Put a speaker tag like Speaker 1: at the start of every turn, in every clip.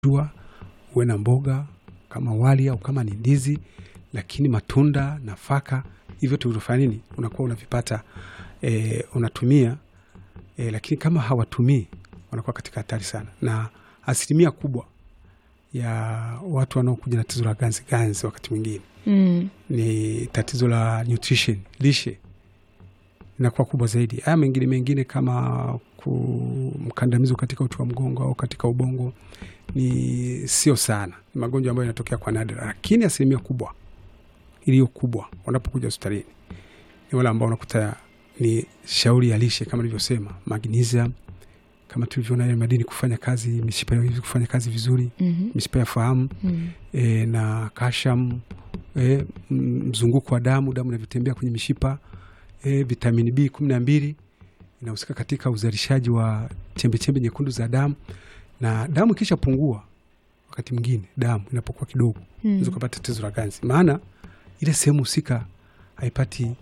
Speaker 1: jua, uwe na mboga kama wali au kama ni ndizi, lakini matunda, nafaka, hivyo tulivyofanya nini, unakuwa unavipata e, unatumia e, lakini kama hawatumii wanakuwa katika hatari sana, na asilimia kubwa ya watu wanaokuja na tatizo la ganzi ganzi wakati mwingine
Speaker 2: Mm.
Speaker 1: ni tatizo la nutrition, lishe inakuwa kubwa zaidi. Haya mengine mengine kama mkandamizo katika uti wa mgongo au katika ubongo ni sio sana, ni magonjwa ambayo yanatokea kwa nadra, lakini asilimia kubwa iliyo kubwa wanapokuja hospitalini ni wale ambao unakuta ni shauri ya lishe kama nilivyosema, magnesium kama tulivyoona ile madini kufanya kazi, mishipa ya kufanya kazi vizuri,
Speaker 2: Mhm.
Speaker 1: mishipa ya fahamu
Speaker 2: Mm.
Speaker 1: e, na kasham e, mzunguko wa damu, damu inavyotembea kwenye mishipa e, vitamini B kumi na mbili inahusika katika uzalishaji wa chembechembe nyekundu za damu, na damu ikisha pungua, wakati mwingine damu inapokuwa kidogo,
Speaker 2: Mm.
Speaker 1: unaweza kupata tatizo la ganzi, maana ile sehemu husika haipati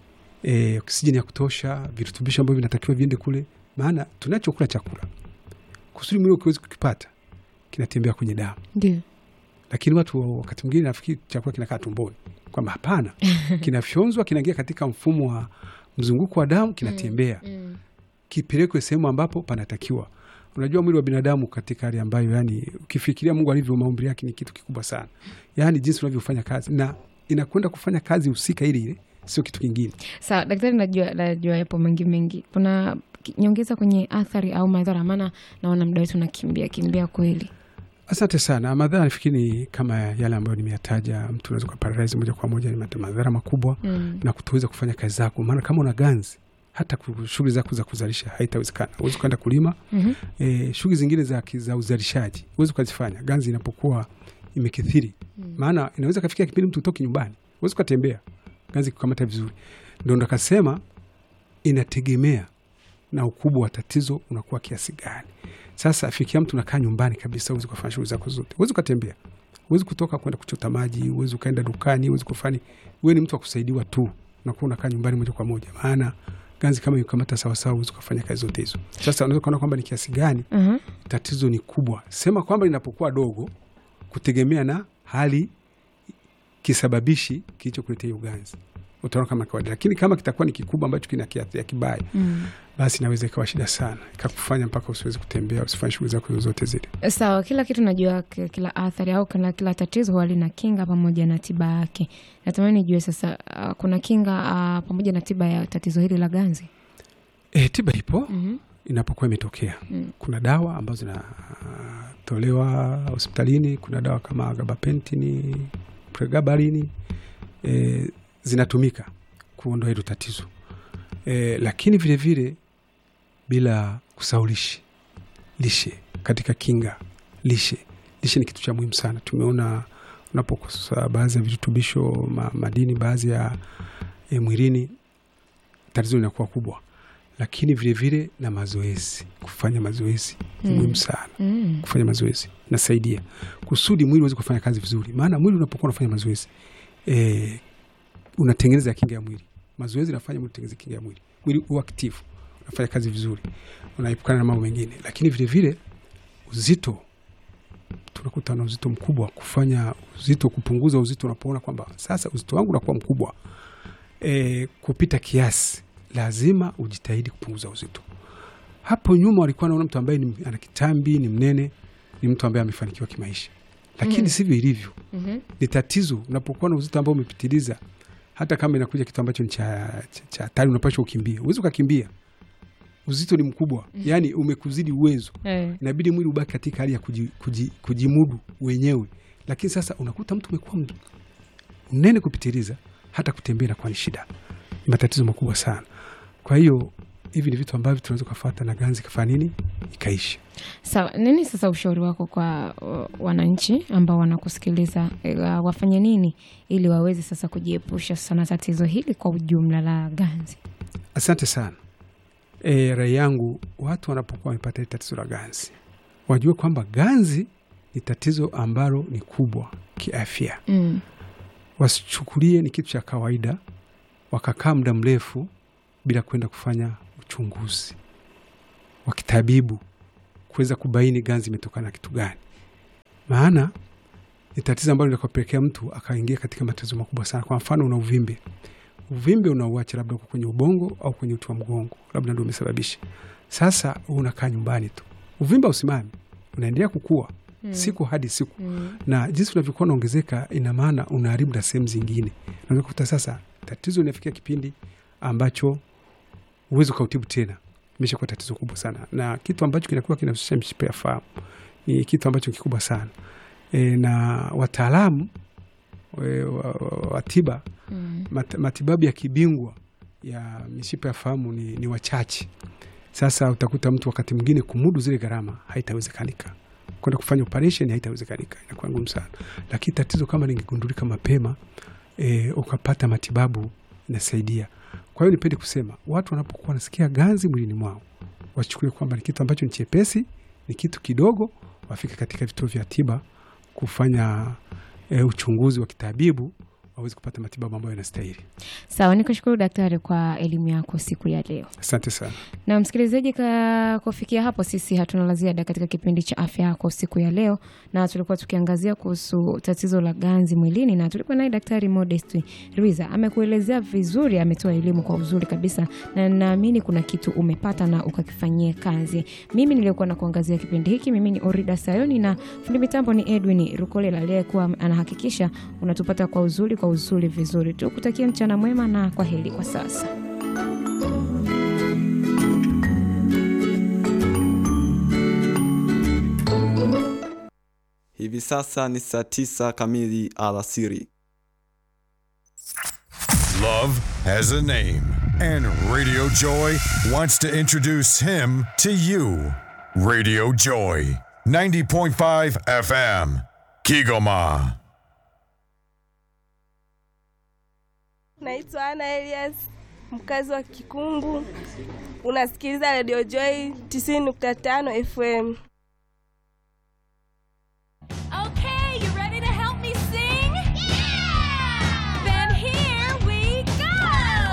Speaker 1: e, oksijeni ya kutosha, virutubisho ambavyo vinatakiwa viende kule, maana tunachokula chakula kusudi mwili ukiwezi kukipata kinatembea kwenye damu
Speaker 2: Ndio.
Speaker 1: lakini watu wakati mwingine nafikiri chakula kinakaa tumboni, kwamba hapana, kinafyonzwa kinaingia katika mfumo wa mzunguko wa damu, kinatembea
Speaker 2: Mm.
Speaker 1: kipelekwe sehemu ambapo panatakiwa. Unajua, mwili wa binadamu katika hali ambayo, yani, ukifikiria Mungu alivyo maumbile yake ni kitu kikubwa sana, yani jinsi unavyofanya kazi na inakwenda kufanya kazi husika ile ile, sio kitu kingine.
Speaker 2: Sawa daktari, najua najua yapo mengi mengi. Kuna ki- nyongeza kwenye athari au madhara? Maana naona muda wetu unakimbia kimbia kweli.
Speaker 1: Asante sana. Madhara nafikiri ni kama yale ambayo nimeyataja. Mtu unaweza ukaparalyze moja kwa moja, ni madhara makubwa
Speaker 2: Mm.
Speaker 1: na kutoweza kufanya kazi zako, maana kama una ganzi hata ku- shughuli zako za kuzalisha haitawezekana. Huwezi ukaenda kulima
Speaker 2: Mhm.
Speaker 1: e, shughuli zingine za, ki- za uzalishaji huwezi ukazifanya ganzi inapokuwa imekithiri,
Speaker 2: Mm.
Speaker 1: maana inaweza kafikia kipindi mtu utoki nyumbani, huwezi ukatembea ganzi kukamata vizuri. Ndo ndakasema inategemea na ukubwa wa tatizo unakuwa kiasi gani. Sasa fikia mtu unakaa nyumbani kabisa, huwezi ukafanya shughuli zako zote, huwezi ukatembea, huwezi kutoka kwenda kuchota maji, huwezi ukaenda dukani, huwezi kufanya. Wewe ni mtu wa kusaidiwa tu, unakuwa unakaa nyumbani moja kwa moja, maana ganzi kama ikamata sawasawa, huwezi ukafanya kazi zote hizo. Sasa unaweza kuona kwamba ni kiasi gani
Speaker 2: Aha.
Speaker 1: tatizo ni kubwa. Sema kwamba linapokuwa dogo, kutegemea na hali kisababishi kilichokuletea hiyo ganzi, utaona kama kawaida, lakini kama kitakuwa ni kikubwa ambacho kina kiathiri kibaya,
Speaker 2: Mm.
Speaker 1: basi inaweza ikawa shida sana, ikakufanya mpaka usiwezi kutembea, usifanye shughuli zako zozote zile.
Speaker 2: Sawa, kila kitu najua, ki- kila athari au kila, kila tatizo huwa lina kinga pamoja na tiba yake. Natamani nijue sasa, uh, kuna kinga uh, pamoja na tiba ya tatizo hili la ganzi?
Speaker 1: E, tiba ipo
Speaker 2: Mhm.
Speaker 1: inapokuwa imetokea.
Speaker 2: Mm.
Speaker 1: Kuna dawa ambazo zinatolewa hospitalini. Kuna dawa kama gabapentini, pregabalini e, zinatumika kuondoa hilo tatizo e, lakini vilevile vile, bila kusahau lishe. Lishe katika kinga, lishe lishe ni kitu cha muhimu sana. Tumeona unapokosa baadhi ya virutubisho ma, madini baadhi ya e, mwilini, tatizo linakuwa kubwa lakini vilevile vile na mazoezi, kufanya mazoezi ni
Speaker 2: Mm.
Speaker 1: muhimu sana.
Speaker 2: Mm.
Speaker 1: Kufanya mazoezi nasaidia kusudi mwili uweze kufanya kazi vizuri, maana mwili unapokuwa unafanya mazoezi e, unatengeneza kinga ya mwili. Mazoezi nafanya mwili utengeneze kinga ya mwili, mwili uwe active, unafanya kazi vizuri, unaepukana na mambo mengine. Lakini vilevile vile, uzito, tunakuta na uzito mkubwa, kufanya uzito, kupunguza uzito. Unapoona kwamba sasa uzito wangu unakuwa mkubwa e, kupita kiasi, lazima ujitahidi kupunguza uzito. Hapo nyuma walikuwa naona mtu ambaye ni, ana kitambi ni mnene ni mtu ambaye amefanikiwa kimaisha, lakini
Speaker 2: Mm.
Speaker 1: sivyo ilivyo.
Speaker 2: Mhm.
Speaker 1: Ni tatizo unapokuwa na uzito ambao umepitiliza, hata kama inakuja kitu ambacho ni cha cha- cha hatari, unapaswa ukimbia. Uwezi ukakimbia, uzito ni mkubwa, yaani umekuzidi uwezo,
Speaker 2: Eh.
Speaker 1: inabidi mwili ubaki katika hali ya kuji, kuji, kujimudu wenyewe. Lakini sasa unakuta mtu umekuwa m- mnene kupitiliza, hata kutembea inakuwa ni shida, ni matatizo makubwa sana. Kwa hiyo hivi ni vitu ambavyo tunaweza kufuata na ganzi kafanya nini ikaisha.
Speaker 2: Sawa, nini sasa ushauri wako kwa uh, wananchi ambao wanakusikiliza uh, wafanye nini ili waweze sasa kujiepusha sasa na tatizo hili kwa ujumla la ganzi?
Speaker 1: Asante sana. E, rai yangu watu wanapokuwa wamepata hili tatizo la ganzi wajue kwamba ganzi ni tatizo ambalo ni kubwa kiafya,
Speaker 2: Mm.
Speaker 1: wasichukulie ni kitu cha kawaida wakakaa muda mrefu bila kwenda kufanya uchunguzi wa kitabibu kuweza kubaini ganzi imetokana na kitu gani. maana ni tatizo ambalo linakopelekea mtu akaingia katika matatizo makubwa sana. Kwa mfano, una uvimbe, uvimbe unauacha labda uko kwenye ubongo au kwenye uti wa mgongo, labda ndio umesababisha. Sasa unakaa nyumbani tu, uvimbe usimami, unaendelea kukua
Speaker 2: Mm.
Speaker 1: siku hadi siku
Speaker 2: Mm.
Speaker 1: na jinsi unavyokuwa unaongezeka, ina maana unaharibu na sehemu zingine. Unaweza kukuta sasa tatizo linafikia kipindi ambacho huwezi ukautibu tena, imeshakuwa tatizo kubwa sana, na kitu ambacho kinakuwa kinahusisha mishipa ya fahamu ni kitu ambacho kikubwa sana e, na wataalamu e, wa, wa, wa tiba
Speaker 2: Mm.
Speaker 1: mat, matibabu ya kibingwa ya mishipa ya fahamu ni, ni wachache. Sasa utakuta mtu wakati mwingine kumudu zile gharama haitawezekanika, kwenda kufanya operation haitawezekanika, inakuwa ngumu sana. Lakini tatizo kama lingegundulika mapema e, ukapata matibabu inasaidia. Kwa hiyo nipende kusema watu wanapokuwa wanasikia ganzi mwilini mwao wachukulie kwamba ni kitu ambacho ni chepesi, ni kitu kidogo, wafike katika vituo vya tiba kufanya e, uchunguzi wa kitabibu waweze kupata matibabu ambayo yanastahili.
Speaker 2: Sawa, nikushukuru daktari kwa elimu yako siku ya leo.
Speaker 1: Asante sana.
Speaker 2: Na msikilizaji, ka kufikia hapo, sisi hatuna la ziada katika kipindi cha afya yako siku ya leo, na tulikuwa tukiangazia kuhusu tatizo la ganzi mwilini, na tulikuwa naye Daktari Modest Rwiza. Amekuelezea vizuri, ametoa elimu kwa uzuri kabisa, na naamini kuna kitu umepata na ukakifanyia kazi. Mimi niliokuwa na kuangazia kipindi hiki, mimi ni Orida Sayoni na fundi mitambo ni Edwin Rukolela aliyekuwa anahakikisha unatupata kwa uzuri, kwa uzuri vizuri. Tukutakia mchana mwema na kwa heri kwa sasa.
Speaker 3: Hivi sasa ni saa tisa kamili alasiri.
Speaker 4: Love has a name, and Radio Joy wants to introduce him to you. Radio Joy, 90.5 FM, Kigoma.
Speaker 5: Naitwa Ana Elias, mkazi wa Kikungu. Unasikiliza Radio Joy 90.5 FM.